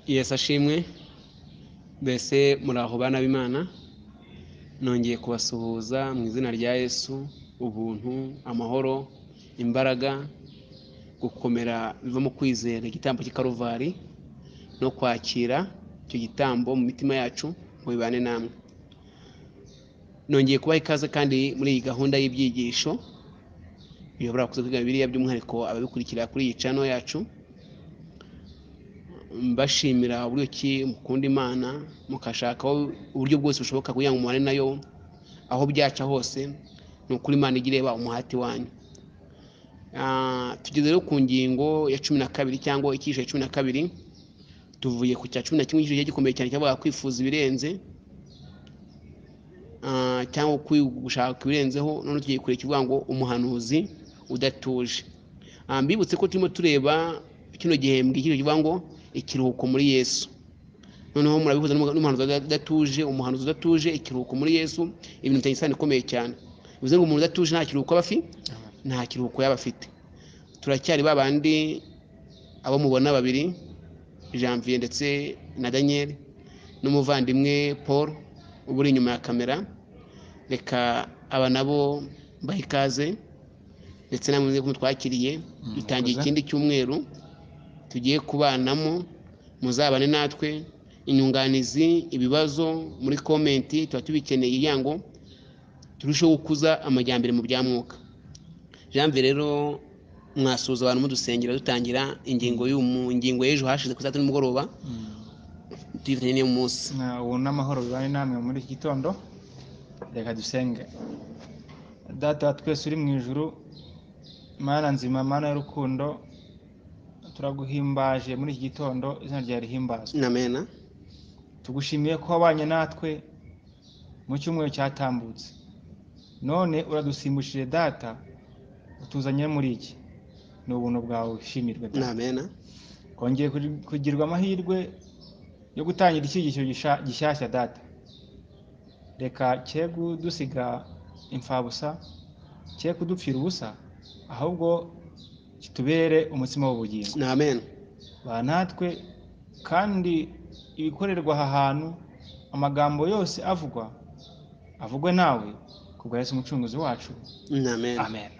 yesu ashimwe mbese muraho bana b'imana nongeye kubasuhuza mu izina rya yesu ubuntu amahoro imbaraga gukomera biva mu kwizera igitambo cy'ikaruvari no kwakira icyo gitambo mu mitima yacu ngo bibane namwe nongeye kubaha ikaze kandi muri iyi gahunda y'ibyigisho biyobora kuza kwiga biriya by'umwihariko ababikurikira kuri iyi cano yacu mbashimira uburyo ki mukunda imana mukashakaho uburyo bwose bushoboka kugira ngo mubane nayo aho byaca hose ni ukuri imana igireba umuhati wanyu Ah, tugeze rero ku ngingo ya cumi na kabiri cyangwa icyiciro cya cumi na kabiri tuvuye ku cya cumi na kimwe icyiciro gikomeye cyane cyavuga kwifuza ibirenze Ah, cyangwa kwi- gushaka ibirenzeho none tugiye kure kivuga ngo umuhanuzi udatuje Ah, mbibutse ko turimo tureba kino gihembwe icyiciro kivuga ngo ikiruhuko muri yesu noneho murabihuza n'umu- n'umuhanuzi udatuje umuhanuzi udatuje ikiruhuko muri yesu ibintu bitanye isano ikomeye cyane bivuze ngo umuntu udatuje nta kiruhuko aba afi- nta kiruhuko yaba afite turacyari ba bandi abo mubona babiri janvier ndetse na daniel n'umuvandimwe paul uba uri inyuma ya kamera reka aba nabo baha ikaze ndetse namwe muze kumutwakiriye dutangiye murakoze. ikindi cyumweru tugiye kubanamo muzabane natwe inyunganizi ibibazo muri komenti tuba tubikeneye kugira ngo turusheho gukuza amajyambere mu bya mwuka janvier rero mwasuhuza abantu mudusengera dutangira ingingo y'umu- ingingo y'ejo hashize ku saa tatu nimugoroba tuyifatanya n'iyo munsi Na- ubu n'amahoro bibane namwe muri iki gitondo reka dusenge data wa twese uri mu ijuru mana nzima mana y'urukundo turaguhimbaje muri iki gitondo izina ryawe rihimbazwe namena tugushimiye ko wabanye natwe mu cyumweru cyatambutse none uradusimbukije data utuzanye muri iki ni ubuntu bwawe bushimirwe data namena kongeye kuri- kugirwa amahirwe yo gutangira icyigisho gisha- gishyashya data reka cye kudusiga imfabusa cye kudupfira ubusa ahubwo kitubere umutsima w'ubugingo namena ba natwe kandi ibikorerwa aha hantu amagambo yose avugwa avugwe nawe kubwa Yesu umucunguzi wacu namena amen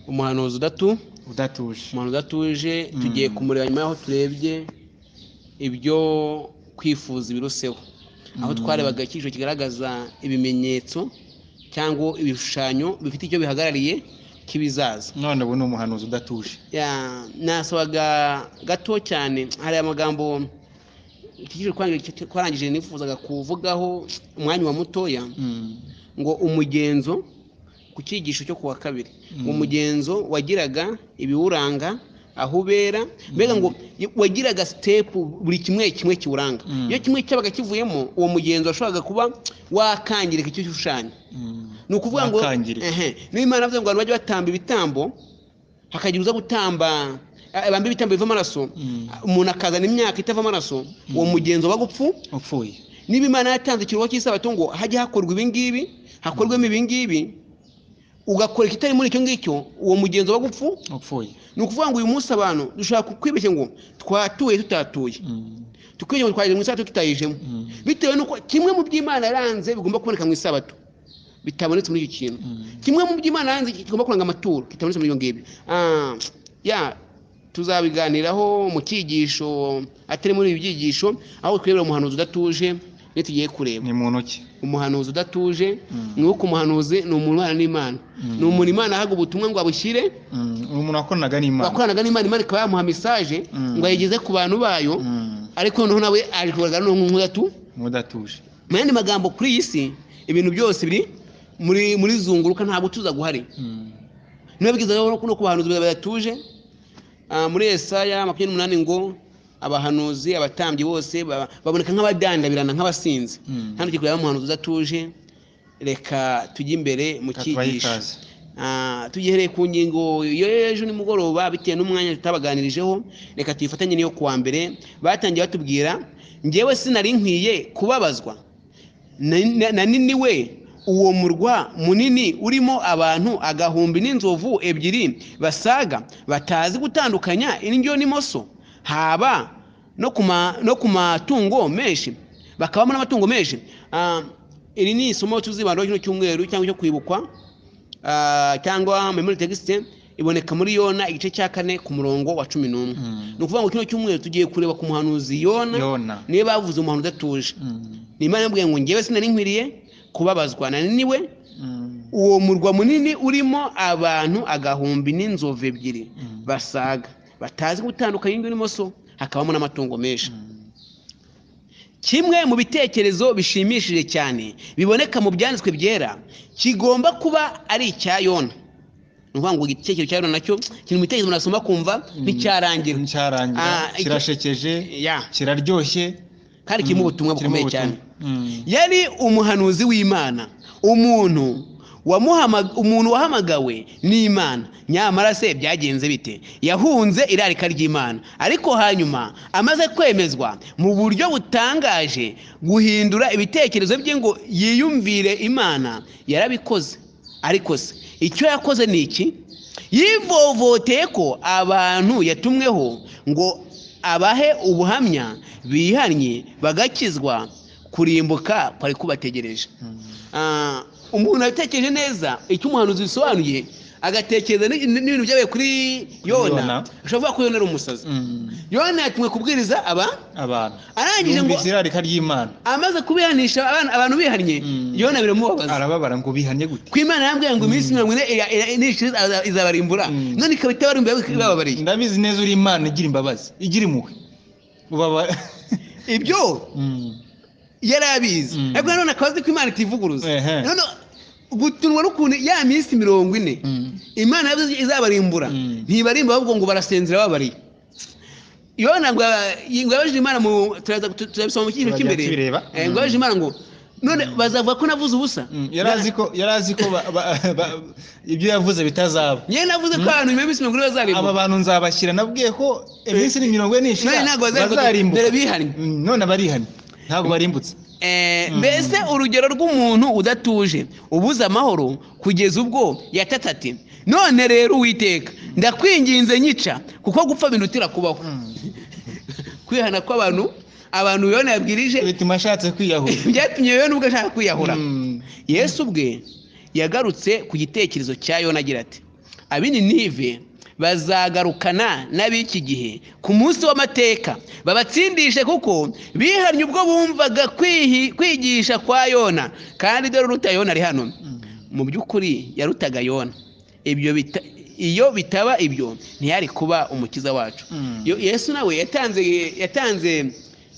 umuhanuzi udatu udatuje umuntu udatuje Mm. tugiye kumureba nyuma y'aho turebye ibyo kwifuza ibiruseho aho Mm. twarebaga icyiciro kigaragaza ibimenyetso cyangwa ibishushanyo bifite icyo bihagarariye cy'ibizaza none ubu ni umuhanuzi udatuje Ya, nasabaga gato cyane hari amagambo icyiciro twangi- twarangije nifuzaga kuvugaho umwanya wa mutoya ngo umugenzo ku cyigisho cyo kuwa kabiri Mm. umugenzo wagiraga ibiwuranga aho ubera mbega ngo wagiraga sitepu buri kimwe kimwe kiwuranga Mm. iyo kimwe cyabaga kivuyemo uwo mugenzo washoboraga kuba wakangirika icyo gishushanyo ni ukuvuga ngo Wakangirika. ehe niba imana avuze ngo abantu bajye batamba ibitambo hakagira uza gutamba eh, bambe ibitambo biva amaraso Mm. umuntu akazana imyaka itava amaraso uwo mugenzo waga upfu upfuye niba imana yatanze ikiruhuko cy'isabato ngo hajye hakorwa ibingibi hakorwemo ibingibi ugakora ikitari muri icyo ngicyo uwo mugenzo wa gupfu upfuye ni ukuvuga ngo uyu munsi abantu dushobora kwibeshya ngo twatuye tutatuye Mm. tukibeshya ngo twageze mu isabato tutayijemo Mm. bitewe n'uko kimwe mu by'imana yaranze bigomba kuboneka mu isabato bitabonetse muri icyo kintu Mm. kimwe mu by'imana yanze kigomba kuranga amaturo kitabonetse muri ibyo ngibyo Ah, ya tuzabiganiraho mu cyigisho atari muri ibi byigisho aho twirebera umuhanuzi udatuje niyo tugiye kureba ni mu ntoki umuhanuzi udatuje Mm. ni uko umuhanuzi ni umuntu ubana n'imana Mm. ni umuntu imana ahaga ubutumwa ngo abushyire Mm. uwo muntu wakoranaga n'imana wakoranaga n'imana imana ikaba yamuha mesaje Mm. ngo ayigeze ku bantu bayo Mm. ariko noneho nawe aje kugaragara nk'udatu mudatuje mu yandi magambo kuri iyi si ibintu byose biri muri muri zunguruka nta gutuza guhari Mm. ntibabwiza no ku bahanuzi badatuje Ah, muri Yesaya makumyabiri n'umunani ngo abahanuzi abatambyi bose baba- baboneka nk'abadandabirana nk'abasinzi Mm. hano tugiye kureba umuhanuzi udatuje reka tujye imbere mu Reka tubahe cyigisho ikaze. Ah, tugihereye ku ngingo yo ejo nimugoroba bitewe n'umwanya tutabaganirijeho reka tuyifatanye n'iyo kuwa mbere batangiye batubwira ngewe sinari nkwiye kubabazwa Na- na- nanini we uwo murwa munini urimo abantu agahumbi n'inzovu ebyiri basaga batazi gutandukanya indyo n'imoso haba no ku ma- no ku matungo menshi bakabamo n'amatungo menshi Ah, iri ni isomo tuzibandaho kino cyumweru cyangwa cyo kwibukwa Ah, cyangwa memory text iboneka muri yona igice cya kane ku murongo wa cumi n'umwe Mm. ni ukuvuga ngo kino cyumweru tugiye kureba ku muhanuzi yona yona niba bavuze umuhanuzi udatuje Mm. ni imana yambwiye ngo ngewe sinari nkwiriye kubabazwa nananiwe Mm. uwo murwa munini urimo abantu agahumbi n'inzovu ebyiri Mm. basaga batazi gutandukanya indyo n'imoso hakabamo n'amatungo menshi Mm. kimwe mu bitekerezo bishimishije cyane biboneka mu byanditswe byera kigomba kuba ari icya yona ni ukuvuga ngo igitekerezo cya yona nacyo kiri mu bitekerezo umuntu asoma akumva nticyarangira Nicyarangira, Ah, iki- kirashekeje ya kiraryoshye kandi kirimo Mm. ubutumwa Kirimo bukomeye cyane ubutumwa. Mm. yari umuhanuzi w'imana umuntu wamuhama- umuntu wahamagawe n'imana nyamara se byagenze bite yahunze irarika ry'imana ariko hanyuma amaze kwemezwa mu buryo butangaje guhindura ibitekerezo bye ngo yiyumvire imana yarabikoze ariko se icyo yakoze ni iki yivovoteye ko abantu yatumweho ngo abahe ubuhamya bihannye bagakizwa kurimbuka kwari kubategereje Mm. Ah, umuntu abitekereje neza icyo umuhanuzi bisobanuye agatekereza ni- ni- n'ibintu byabaye kuri Yona. yona ushobora kuvuga ko yona ari umusazi Mm. yona yatumwe kubwiriza aba abantu arangije ngo yumvise irarika ry'imana amaze kubihanisha abana- abantu bihannye Mm. yona biramubabaza arababara ngo bihanye gute ku imana yambwiye ngo iminsi mirongo ine ira- ira- nishira iza- izabarimbura Mm. none ikaba itabarimbura ibababariye ndabizi neza uri imana igira imbabazi igira impuhwe ubabara ibyo Mm. yari abizi Mm. ariko nanone akaba azi ko imana itivuguruza Ehe. none gutunwa n'ukuntu ya minsi mirongo ine Mm. imana yavuze izabarimbura Mm. ntibarimba ahubwo ngo barasinzira babariye yona ngo ngo yabajije imana mu turaza- tu- turabisoma mu cyiciro Turajya cy'imbere tubireba. Eh, ngo yabajije imana ngo none bazavuga ko navuze ubusa Mm. yari azi ko yari azi ko ba- ba- ba- ibyo yavuze bitazaba nyine navuze ko abantu nyuma y'iminsi mirongo ine aba bazarimbura bantu nzabashyira nabwiye ko iminsi ni mirongo none ine n'ishira ntabwo bazarimbura dore bazarimbuka bihari Mm, none abarihanye ntabwo barimbutse Eh, Mm. mbese urugero rw'umuntu udatuje ubuze amahoro kugeza ubwo yatata ati none rero uwiteka ndakwinginze nyica kuko gupfa bindutira kubaho kwihana kw'abantu abantu yona yabwirije bituma ashatse kwiyahura byatumye yona ubwo ashaka kwiyahura Mm. yesu ubwe yagarutse ku gitekerezo cya yona agira ati ab'ininive bazagarukana n'ab'iki gihe ku munsi w'amateka babatsindishe kuko bihannye ubwo bumvaga kwihi- kwigisha kwa yona kandi dore uruta yona ari hano Mm. mu by'ukuri yarutaga yona ibyo bita iyo bitaba ibyo ntiyari kuba umukiza wacu Mm. Yo- yesu nawe yatanze yatanze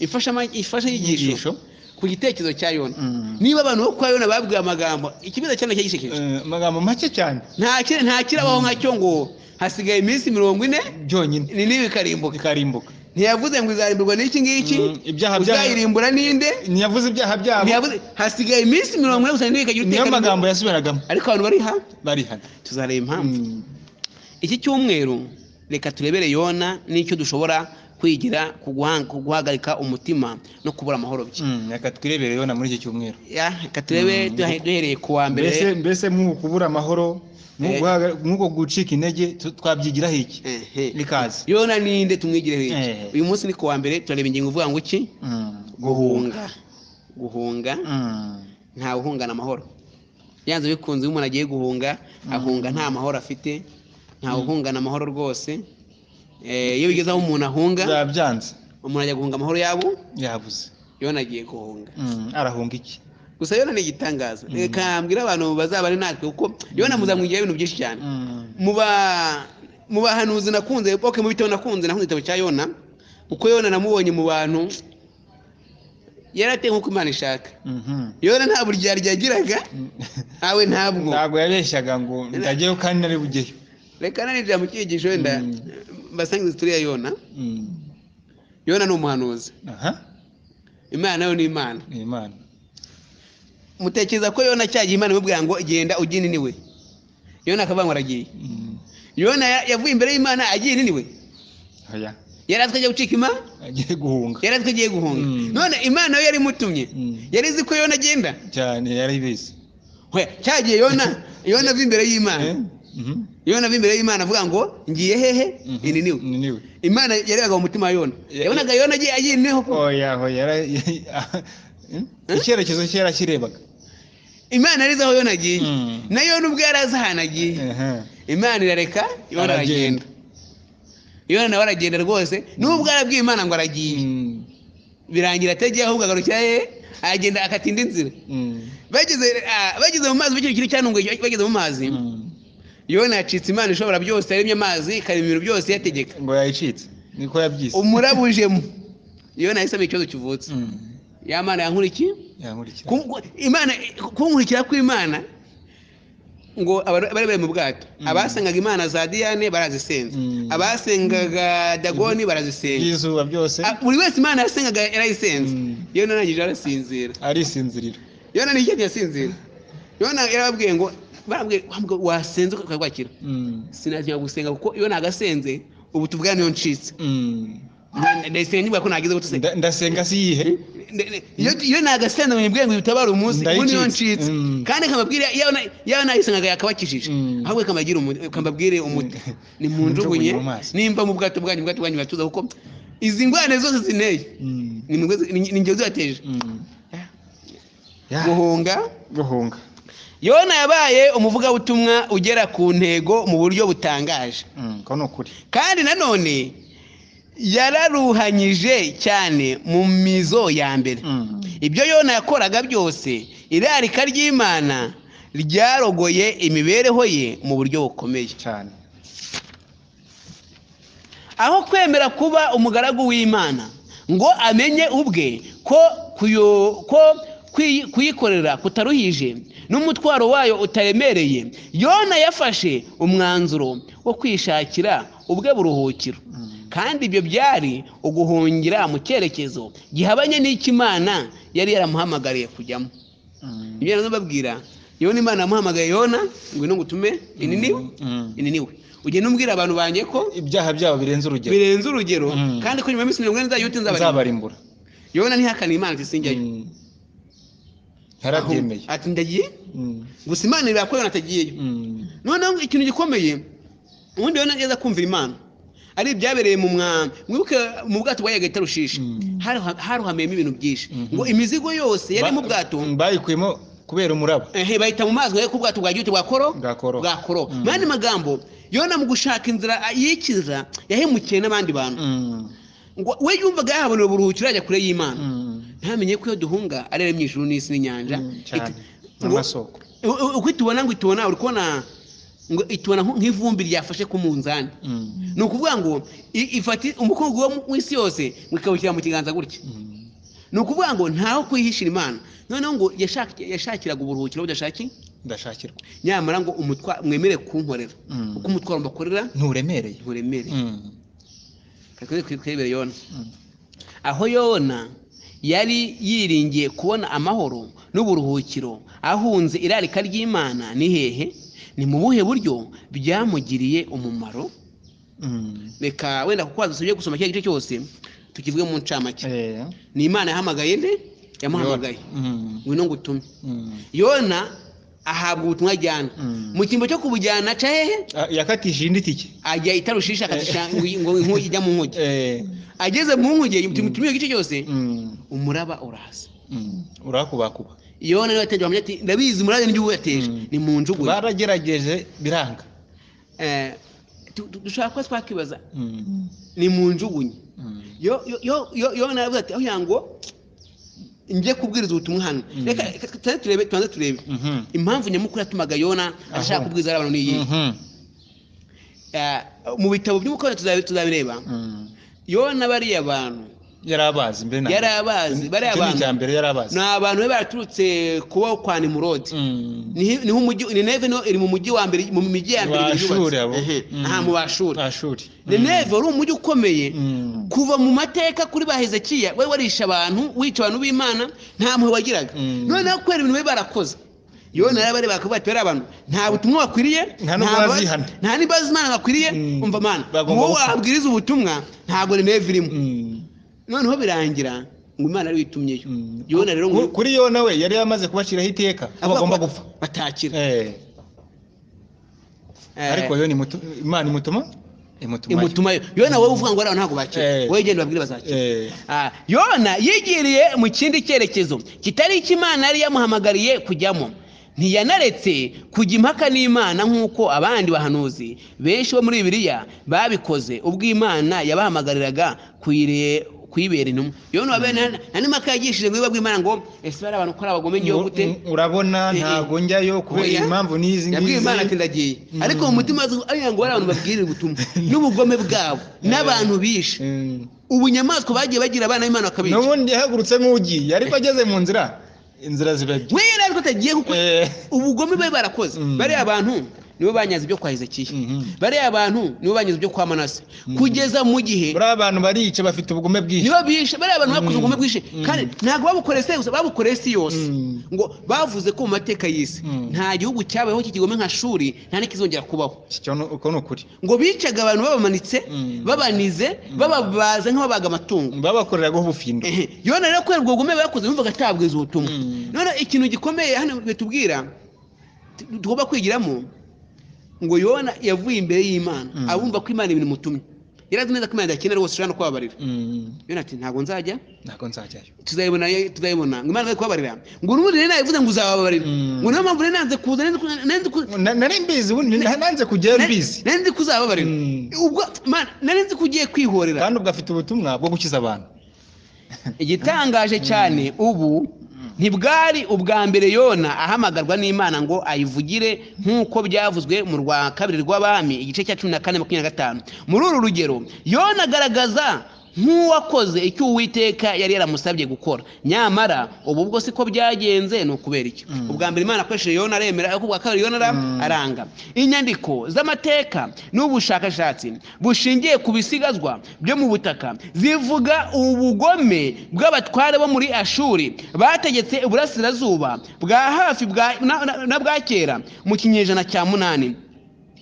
imfashama- imfashanyigisho Inyigisho. ku gitekerezo cya yona Mm. niba abantu bo kwa yona babwiwe amagambo ikibazo cyane cyagishekeje Eh, amagambo make cyane nta kiri- nta kirabaho nkacyo ngo hasigaye iminsi mirongo ine byonyine ni n'ibi bikarimbuka ikarimbuka ntiyavuze ngo izarimburwa n'iki ngiki Mm, ibyaha bya- uzayirimbura n'inde ntiyavuze ibyaha byabo ntiyavuze hasigaye iminsi mirongo ine gusa n'ibi bikagira niyo iteka magambo yasubiragamo ariko abantu bari ha barihana tuzareba impamvu iki cyumweru reka turebere yona n'icyo dushobora kwigira ku guha- ku guhagarika umutima no kubura amahoro bye reka twirebere yona muri iki cyumweru Ya, reka turebe Mm. duhe- duhereye ku wa mbese mbere mbese mw'uku kubura amahoro Eh. mw'uku guhaga- mw'uko gucika intege tu- twabyigiraho iki Ehe. rikaze yona ninde tumwigireho iki Eh. uyu munsi ni ku wa mbere turareba ingingo uvuga ngo iki Mm. guhunga guhunga Mm. ntawe uhungana amahoro yanze bikunze iyo umuntu agiye guhunga ahunga nta mahoro afite ntawe uhungana amahoro rwose Eh, iyo bigeze aho umuntu ahunga Byaba byanze umuntu ajya guhunga amahoro yabo yabuze yona agiye guhunga Mm, arahunga iki gusa yona ni igitangaza reka mbwire abantu bazaba ari natwe kuko yona muzamwigira ibintu byinshi cyane Mm. muba mu bahanuzi nakunze oke mu bitabo nakunze nakunze igitabo cya yona kuko yona namubonye mu bantu yarateye nk'uko imana ishaka Mhm. yona nta buryarya yagiraga nawe ntabwo ntabwo yabeshyaga ngo ndageyo kandi nari bugeyo reka narinjira mu cyigisho wenda Mm. mbasangiza turiya yona Mm. yona ni umuhanuzi aha imana nayo ni imana ni imana mutekereza ko yona cyagiye imana imubwira ngo genda ujye ininiwe yona akavuga ngo aragiye Mm. yona ya- yavuye imbere y'imana agiye ininiwe Oya. yari azi ko agiye gucika imana agiye guhunga yari azi ko agiye guhunga Mm. none imana yo yari imutumye Mm. yari izi ko yona agenda cyane yarabizi Hwe, cyagiye yona yona ava imbere y'imana Eh? Mhm. yona imbere y'imana avuga ngo ngiye hehe Mhm. ini niwe Ni niwe. imana yarebaga mu mutima wa yona Ya- yabonaga yona agiye agiyeho oya oya yara- Hmm? icyerekezo cye yarakirebaga imana yarize aho yona agiye Mm. na yona ubwo yari azi ahantu agiye Ehe. imana irareka yona aragenda Aragenda. yona nawe aragenda rwose n'ubwo arabwiye imana ngo aragiye Mm. birangira atagiye ahubwo agarukira hehe aragenda akata indi nzira Mm. bageze ah, bageze mu mazi bikiri kintu cyanunguye bageze mu mazi Mm. yona yacitse imana ishobora byose yaremye amazi ikarema ibintu byose yategeka ngo yayicitse niko yabyise umurabujemo yona yahise amenya ikibazo kivutse Mm. ya mana yankurikiye yankurikira Ku- ku- imana kunkurikira kw'imana ngo abari bari bari mu bwato Mm. abasengaga imana za diyane barazisenze Mm. abasengaga dagoni barazisenga y'izuba byose Ah, buri wese imana yasengaga yarayisenze Mm. yona arangije arasinzira arisinzirira yona ni icyatsi yasinzira yona yarababwiye ngo barabwiye bambwiye ngo wasenze ukarwakira Mm. sinatinya gusenga kuko iyo nagasenze ubu tubwira niyo ncitse Mm. Nda- ndayisenga niba ko nagize gutusenga Nda- ndasenga si iyihe iyo nagasenze ngo nibwire ngo bitabare umunsi ubu niyo Ndayicitse. ncitse Mm. kandi kamabwire yawe nayisengaga yakabakijije Mm. ahubwo kamagira umu- kambabwire umuti Mm. ni mu njugunye Munjugunye mu maso. nimba mu bwato bwanyu ubwato bwanyu batuza kuko izi ngwane zose zinteye Mm. ni mwese- ni- ni ngewe zibateje Mm. Ya. guhunga guhunga yona yabaye umuvugabutumwa ugera ku ntego mu buryo butangaje Mm, ko ni ukuri kandi nanone yararuhanyije cyane mu mizo ya mbere Mm. ibyo yona yakoraga byose irarika ry'imana ryarogoye imibereho ye mu buryo bukomeye cyane aho kwemera kuba umugaragu w'imana ngo amenye ubwe ko kuyo- ko kuyi- kuyikorera kutaruhije n'umutwaro wayo utaremereye yona yafashe umwanzuro wo kwishakira ubwe buruhukiro Mm. kandi ibyo byari uguhungira mu cyerekezo gihabanye n'icy'imana yari yaramuhamagariye kujyamo Mm. ibyo nazo babwira yona imana yamuhamagaye yona ngwino ngutume ini niwe Mm. ini niwe ugenda umbwira abantu banjye ko ibyaha byabo birenze urugero birenze urugero Mm. kandi ko nyuma y'iminsi mirongo ine nzayute nzabarimbura nzabarimbura yona ntihakane imana ati sinjyayo Mm. yarabyemeye Ahubwo ati ndagiye Mm. gusa imana ireba ko yona atagiyeyo Mm. noneho ikintu gikomeye ubundi yona yeza kumvira imana ari ibyabereye mu mwami mwibuke mu bwato bwayaga i tarushishi Mm. Haruha- haruhamiyemo ibintu byinshi Mhm. ngo imizigo yose yari Ba- mu bwato mm, bayikuyemo kubera umuraba ehe, bayita mu mazi ngo ku bwato bwa gihute bwa koro bwa koro bwa koro Mm. mu yandi magambo yona mu gushaka inzira yikiza yahemukiye n'abandi bantu Mm. ngo we yumvaga yahabonera uburuhukiro ajya kure y'imana Mm. ntamenye ko iyo duhunga ari iremye ijuru n'isi n'inyanja Mm, cyane Iti- ngo- n'amasoko u- u- uko itubona ngo itubona uri kubona ngo itubona nk- nk'ivumbi ryafashe ku munzani Mm. ni ukuvuga ngo i- ifata umukungugu wo mu- w'isi yose ngo ikawushyira mu kiganza gutya Mm. ni ukuvuga ngo ntaho kwihishira imana noneho ngo yashak- yashakiraga uburuhukiro budashaki ndashakirwa nyamara ngo umutwa mwemere kunkorera Mm. uko umutwaro mbakorera nturemereye nturemere Mm. twebwe twibere yona Mm. aho yona yari yiringiye kubona amahoro n'uburuhukiro ahunze irarika ry'imana ni hehe ni mu buhe buryo byamugiriye umumaro Mm. reka wenda kuko wadusabye gusoma kiriya gice cyose tukivuge mu ncamake Eh. ni imana yahamagaye nde yamuhamagaye Mm. ngwino ngo utume Mm. yona ahabwa ubutumwa ajyana Mm. mu cyimbo cyo kubujyana aca hehe Ah, yakatishije indi tike ajya itarushisha akatisha ngo ngo inkuge ijya mu nkuge Eh. ageze mu nkuge tumutumiye igice cyose Mm. umuraba urahasa Mm. urakubakuba yona niwe yateje bamugira ati ndabizi murade ni uwateje Mm. ni mu njuguye baragerageje biranga Eh, tu- tu- dushobora kuba twakibaza Mm. ni mu njugunye Mm. Yo- yo- yo- yo- yona yavuze ati aho ngo njye kubwiriza ubutumwa hano Mm. reka reka tuze turebe tubanze turebe Mhm. impamvu nyamukuru yatumaga yona ashaka Aho. kubwiriza abantu ni iyi Mhm. Eh, mu bitabo by'umukono tuzabi- tuzabireba Mm. yona bariya bantu yari abazi mbere na mbere. yari abazi bariya Icyo ni icya bantu mbere yari abazi ni abantu bari baraturutse kubaho kwa nimurodi Mm. niho niho umujyi nineve niho iri mu mujyi wa mbere mu mijyi ya mbere yubatse. bashuri abo Ehe, Mm. aha mu bashuri bashuri nineve wari umujyi ukomeye Mm. kuva mu mateka kuri ba hezekiya we warisha abantu wica abantu b'imana nta mpuhwe wagiraga Mm. noneho kubera ibintu bari barakoze yona rero bari bakubwira ati "Bariya abantu nta butumwa bakwiriye Nta n'ubwo nta ba- bazihana." nta n'imbabazi imana bakwiriye Mm. umva mana Bagomba wowe gupfa. wabwiriza ubutumwa ntabwo nineve irimo Mm. noneho birangira ngo imana ariyo itumyeyo Mm. yona rero ngo Ku- kuri yona we yari yamaze kubaciraho iteka ko bagomba gupfa batakira Eh. Eh, ariko yo ni mutu- imana imutuma imutumayo imutuma yo yona wowe uvuga ngo ariya ntabwo bakira Eh. wowe genda ubabwire bazakira Eh, Ah, yona yigiriye mu kindi cyerekezo kitari icyo imana yari yamuhamagariye kujyamo ntiyanaretse kujya impaka n'imana nk'uko abandi bahanuzi benshi bo muri bibiliya babikoze ubwo imana yabahamagariraga kuyire- kuyibera intumwa yona wa bene nta mpaka yagishije ngo iwe imana ngo ese bari abantu ukora abagome ngiyeho gute urabona Eh, eh. ntabwo njyayo kubera Oya. impamvu n'izi yabwiye imana ati ngizi ndagiye Mm. ariko mu mutima azi agira ngo hari abantu babwirira ubutumwa n'ubugome bwabo n'abantu bishe Mm. ubunyamaswa bagiye bagira abana b'imana bakabica n'ubundi yahagurutse nk'ugiye ariko ageze mu nzira inzira zirabye mwera ariko atagiye kuko Eh, ubugome bari barakoze Mm. bariya abantu nibo banyaze ibyo kwa hezekiya mhm. bariya bantu nibo banyaze ibyo kwa manase kugeza mu gihe buriya abantu barica bafite ubugome bwinshi nibo bishe bariya bantu bakoze Mm. ubugome bwishe Mm. kandi ntabwo babukoreye isi gusa babukoreye isi yose Mm. ngo bavuze ko mu mateka y'isi Mm. nta gihugu cyabayeho cy'igihome nka shuri nta n'ikizongera kubaho Icyo ni- uko ni ukuri ngo bicaga abantu babamanitse Mm. babanize bababaza nk'ababaga amatungo babakoreraga ubufindo Ehe, yona rero kubera ubwo bugome bakoze yumvaga atabwiza ubutumwa Mm. none ikintu gikomeye hano bitubwira tu- tugomba kwigiramo ngo yona yavuye imbere y'imana Mm. abumva ko imana ibintu imutumye yari azi neza ko imana idakenera rwose ushobora no kubabarira Mm, yona ati ntabwo nzajya ntabwo nzajyayo tuzayibona tuzayibona ngo imana ize kubabarira ngo n'ubundi rero nabivuze ngo uzababarira Mm. ngo niyo mpamvu rero nanze kuza nanze ku- nanze ku- Na- nari mbizi ubundi na- nanze kujyayo nanze- mbizi nanze ko uzababarira Mm. ubwo mana nari nzi ko ugiye kwihorera kandi ubwo afite ubutumwa bwo gukiza abantu igitangaje cyane ubu ntibwari ubwa mbere yona ahamagarwa n'imana ngo ayivugire nk'uko byavuzwe mu rwa kabiri rw'abami igice cya cumi na kane makumyabiri na gatanu muri uru rugero yona agaragaza nk'uwakoze icyo uwiteka yari yaramusabye gukora nyamara ubu bwo siko byagenze ni ukubera iki Mm. ubwa mbere imana akoresheje yona aremera ariko ubwa kabiri yona ara- Mm. aranga aranga inyandiko z'amateka n'ubushakashatsi bushingiye ku bisigazwa byo mu butaka zivuga ubugome bw'abatware bo muri ashuri bategetse uburasirazuba bwa hafi bwa- na- na- na bwa kera mu kinyejana cya munani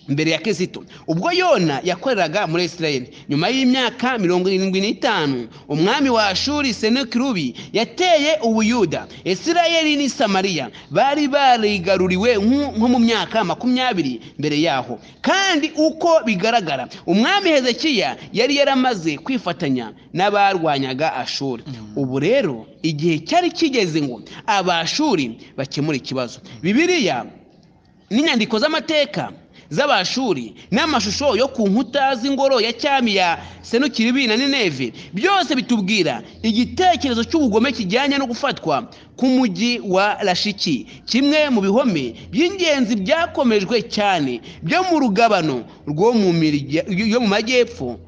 mbere ya kizito ubwo yona yakoreraga muri isirayeli nyuma y'imyaka mirongo irindwi n'itanu umwami wa ashuri senekirubi yateye ubuyuda isirayeli n'i samariya bari barigaruriwe nko nko mu myaka makumyabiri mbere yaho kandi uko bigaragara umwami hezekiya yari yaramaze kwifatanya n'abarwanyaga ashuri ubu rero igihe cyari kigeze ngo abashuri bakemure ikibazo bibiliya n'inyandiko z'amateka z'abashuri n'amashusho yo ku nkuta z'ingoro ya cyami ya senukiribi na nineve byose bitubwira igitekerezo cy'ubugome kijyanye no gufatwa k'umujyi wa rashiki kimwe mu bihome by'ingenzi byakomejwe cyane byo mu rugabano rwo mu mirya- yo mu majyepfo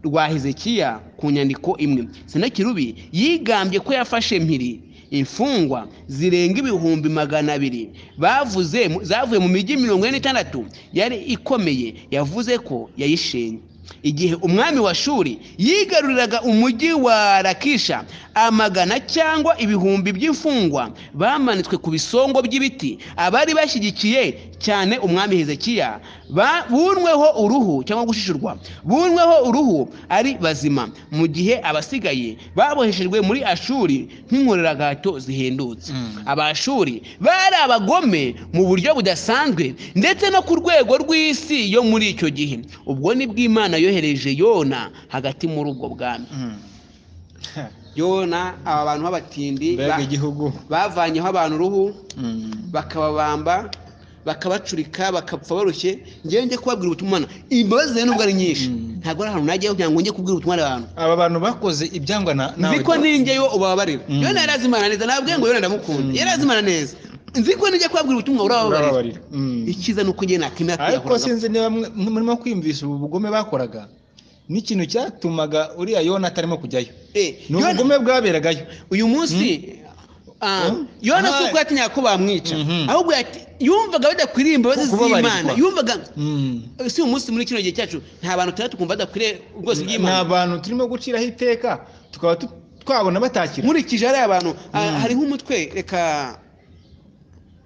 rwa hezekiya ku nyandiko imwe senakirubi yigambye ko yafashe mpiri imfungwa zirenga ibihumbi magana abiri bavuze mu- zavuye mu mijyi mirongo ine n'itandatu yari ikomeye yavuze ko yayishenye igihe umwami wa shuri yigaruriraga umujyi wa rakisha amagana cyangwa ibihumbi by'imfungwa bamanitswe ku bisongo by'ibiti abari bashyigikiye cyane umwami hezekiya ba- bunweho uruhu cyangwa gushishurwa bunweho uruhu ari bazima mu gihe abasigaye baboheshejwe muri ashuri nk'inkoreragato zihendutse Mm. abashuri bari abagome mu buryo budasanzwe ndetse no ku rwego rw'isi yo muri icyo gihe ubwo ni bw'imana yohereje yona hagati muri ubwo bwami Mm. yona aba bantu b'abatindi mbega igihugu bavanyeho abantu uruhu Mm. bakababamba bakabacurika bakapfa barushye ngewe njye kubabwira ubutumwa Mana, imbabazi rero nubwo ari nyinshi Mm. ntabwo ari ahantu najyaho kugira ngo njye kubwira ubutumwa abantu aba bantu bakoze ibyangwa na nawe nzi ko ninjye yo ubabarira Mm. yona yari azi imana neza nababwiye ngo yona ndamukunda Mm. yari azi imana neza nzi ko ninjye kubabwira ubutumwa urababarira urababarira Mm. icyiza ni uko njye nakwemera ariko kwiyahuza sinzi niba mwe- murimo kwiyumvisha ubu bugome bakoraga n'ikintu cyatumaga uriya yona atarimo kujyayo ni ubugome bwaberagayo uyu munsi ah, Mm. yona si Ah. uko yatinyaga ko bamwica Mhm. ahubwo yati- yumvaga badakwiriye imbabazi Kubabarirwa. z'imana yumvaga Mm. eh, si uyu munsi muri kino gihe cyacu nta bantu tuba tukumva badakwiriye ubwose ni bw'imana abantu turimo guciraho iteka tukaba tu- twabona batakira nkurikije hariya abantu ah, Mm. hari nk'umutwe reka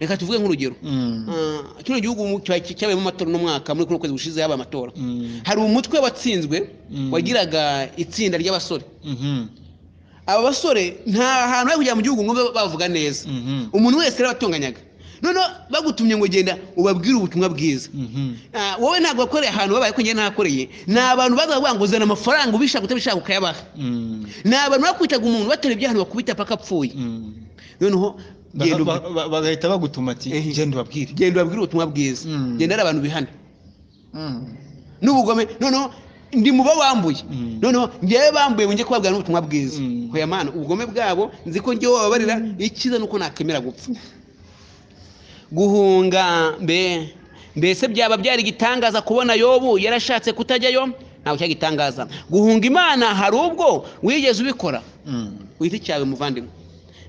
reka tuvuge nk'urugero Mm. Ah, kino gihugu mu- cya- cyabayemo amatora uno mwaka muri kuno kwezi gushize yabaye amatora Mm. hari umutwe watsinzwe Mm. wagiraga itsinda ry'abasore Mhm. aba basore nta hantu bari kujya mu gihugu ngo babe bavuga neza Mhm. umuntu wese yarabatunganyaga noneho bagutumye ngo genda ubabwire ubutumwa bwiza Ah, wowe ntabwo wakoreye ahantu babaye ko njye nahakoreye ni abantu bazaga bavuga ngo uzana amafaranga ubishaka utabishaka ukayabaha ni abantu bakwitaga umuntu batera ibyaha bakubita paka apfuye noneho genda Ba- ubwi- ba- ba- bagahita bagutuma ati Ehe. genda ubabwire genda ubabwire ubutumwa bwiza Mm. genda ari abantu bihana Mm. n'ubugome noneho ndi mu bambuye Mm. noneho njyewe bambuye ngo njye kubabwira n'ubutumwa bwiza Mm. hoya mana ubugome bwabo nzi ko njyewe wababarira icyiza ni uko nakemera gupfa guhunga mbe mbese byaba byari igitangaza kubona yobu yarashatse kutajyayo ntabwo cyagitangaza guhunga imana hari ubwo wigeze ubikora Mm. ku giti cyawe muvandimwe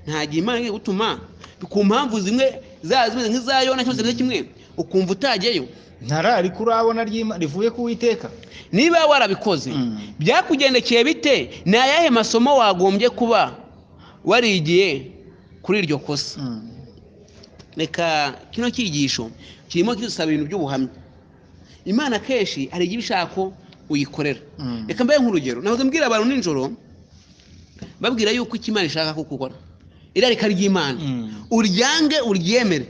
nta gihe imana igiye gutuma ku mpamvu zimwe zaba zimeze nk'iza yona cyangwa zimeze kimwe ukumva utajyayo ntarari kurabona ry'Ima- rivuye ku Uwiteka niba warabikoze Mm. byakugendekeye bite ni ayahe masomo wagombye kuba warigiye kuri iryo kosa Mm. reka kino cyigisho kirimo kidusaba ibintu by'ubuhamya imana kenshi hari igihe ishaka ko uyikorera Mm. reka mbaye nk'urugero nahoze mbwira abantu nijoro babwira yuko icyo imana ishaka ko ukora irarika ry'imana Mm. uryange uryemere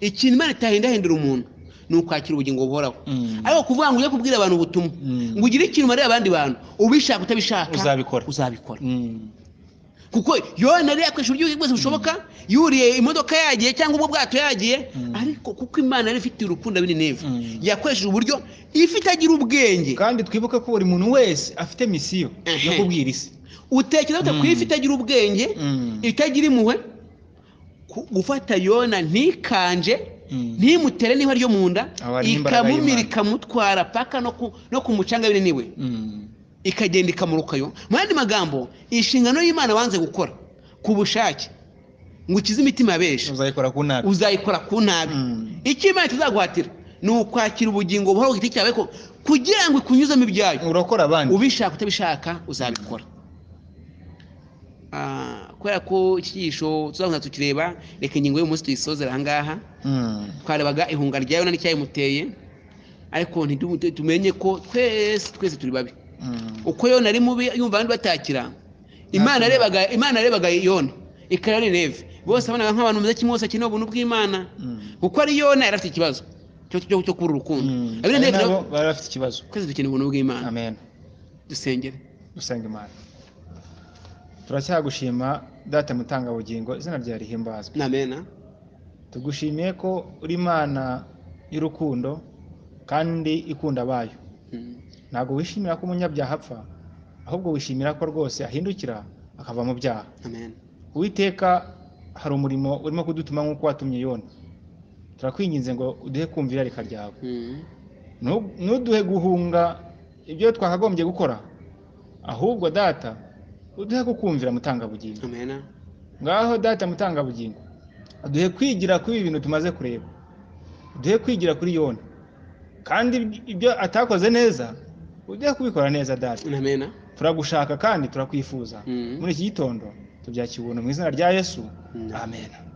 ikintu imana itahindahindura umuntu ni ukwakira ubugingo buhoraho Mm. ariko kuvuga ngo ujye kubwira abantu ubutumwa Mm. ngo ugire ikintu umarira abandi bantu ubishaka utabishaka Uzabikora. uzabikora Mm. kuko yona yari yakoresha uburyo bwose bushoboka yuriye imodoka yagiye cyangwa ubwo bwato yagiye Mm. ariko kuko imana yari ifitiye urukundo abininevu Mm. yakoresheje uburyo if itagira ubwenge kandi twibuke ko buri muntu wese afite misiyo yo Ehe. kubwira isi utekereza ute ku Mm. ifi itagira ubwenge itagira impuhwe ku- gufata yona ntikanje Mm. ntimutere niba ryo mu nda Aba ari imbaraga ikamumira y'Imana. ikamutwara paka no ku- no ku mucanga binini we Mm. ikagenda ikamurukayo mu yandi magambo inshingano y'imana wanze gukora ku bushake ngo ukize imitima ya benshi uzayikora ku nabi uzayikora ku nabi Mm. icyo imana itazaguhatira ni ukwakira ubugingo buhoraho ku giti cyawe ko kugira ngo ikunyuzemo ibyayo urakora abandi ubishaka utabishaka uzabikora Ah, kubera ko iki cyigisho tuzakomeza tukireba reka ingingo y'umunsi tuyisozera aha ngaha Mm. twarebaga ihunga rya yona n'icyayimuteye ariko ntidu- tumenye ko twese twese turi babi Mm. uko yona ari mubi yumva abandi batakira imana Nta yarebaga imana yarebaga yona ikaba ari neve bose abonaga nk'abantu bameze kimwe bose akeneye ubuntu bw'imana Mm. kuko ari yona yari afite ikibazo cyo cyo cyo kubura urukundo Mm. abene Ari neve nabo nabo bari bafite ikibazo twese dukeneye ubuntu bw'imana amen dusengere dusenga imana turacyagushima data mutangabugingo izina ryawe rihimbazwe namena tugushimiye ko uri imana y'urukundo kandi ikunda abayo Mm. ntabwo wishimira ko umunyabyaha apfa ahubwo wishimira ko rwose ahindukira akava mu byaha amen uwiteka hari umurimo urimo kudutuma nk'uko watumye yona turakwinginze ngo uduhe kumvira reka ryawe Mm. Nu- ntuduhe guhunga ibyo twakagombye gukora ahubwo data uduhe kukumvira mutangabugingo amena ngaho data mutangabugingo uduhe kwigira kuri ibi bintu tumaze kureba uduhe kwigira kuri yona kandi iby- ibyo atakoze neza uduhe kubikora neza data namena turagushaka kandi turakwifuza Mm. muri iki gitondo tubyakibuntu mu izina rya yesu Mm. amen